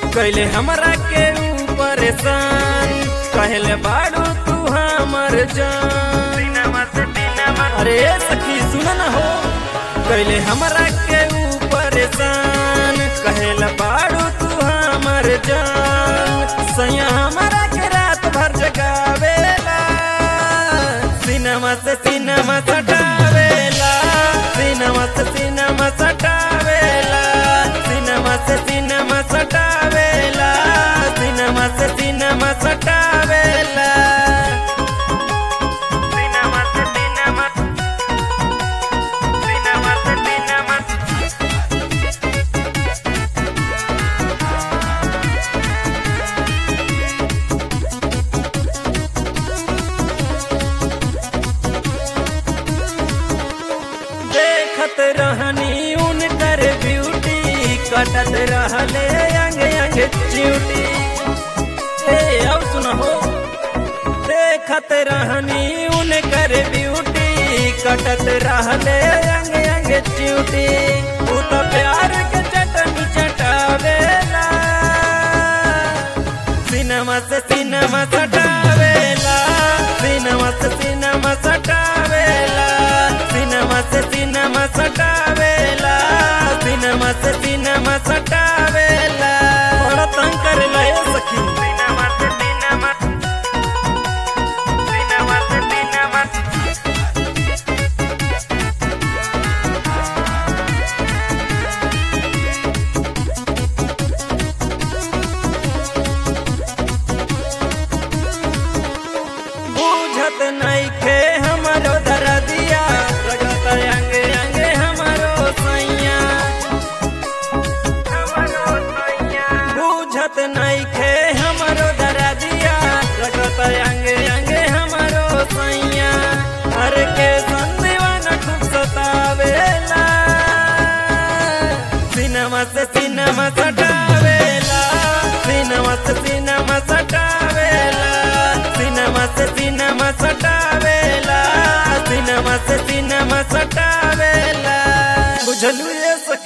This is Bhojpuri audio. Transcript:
कैले हमरा के ऊ परेशान कहले बाड़ू तू हमर जान अरे सखी सुन न हो कैले हमरा के ऊ परेशान कहले बाड़ू तू हमर जान सैया हमरा के रात भर जगावेला सिनेमा से सिनेमा सटावेला सिनेमा से सिनेमा सटावेला सिनेमा से सिनेमा सटावेला सिनेमा से सिनेमा सटावेला सिनेमा से सिनेमा सिनेमा से सिनेमा देखत रहनी उनकर ब्यूटी कटत रहले अंग अंग च्यूटी ए अब सुनहो देखत रहनी उनकर ब्यूटी कटत रहले अंग अंग च्यूटी तू तो प्यार के चटनी चटावेला सिनेमा से सिनेमा सटावेला सिनेमा से सिनेमा सटावेला सिनेमा से सिनेमा सटावेला सिनेमा से सिनेमा सटावेला बड़ा तंग करेला ए सखी सिनेमा से सिनेमा सिनेमा से सिनेमा बुझत नइखे हमरो दरदिया रगत अंगे अंगे हमरो सैया बुझत नइखे हमरो दरदिया रगत अंगे अंगे हमरो सैया हर के संदीवान खूब सतावेला सिनेमा से सिनेमा सटावेला सिनेमा से सिनेमा सटावेला सिनेमा से सिनेमा सटावेला सिनेमा से सिनेमा सटावेला बुझलू ये सखी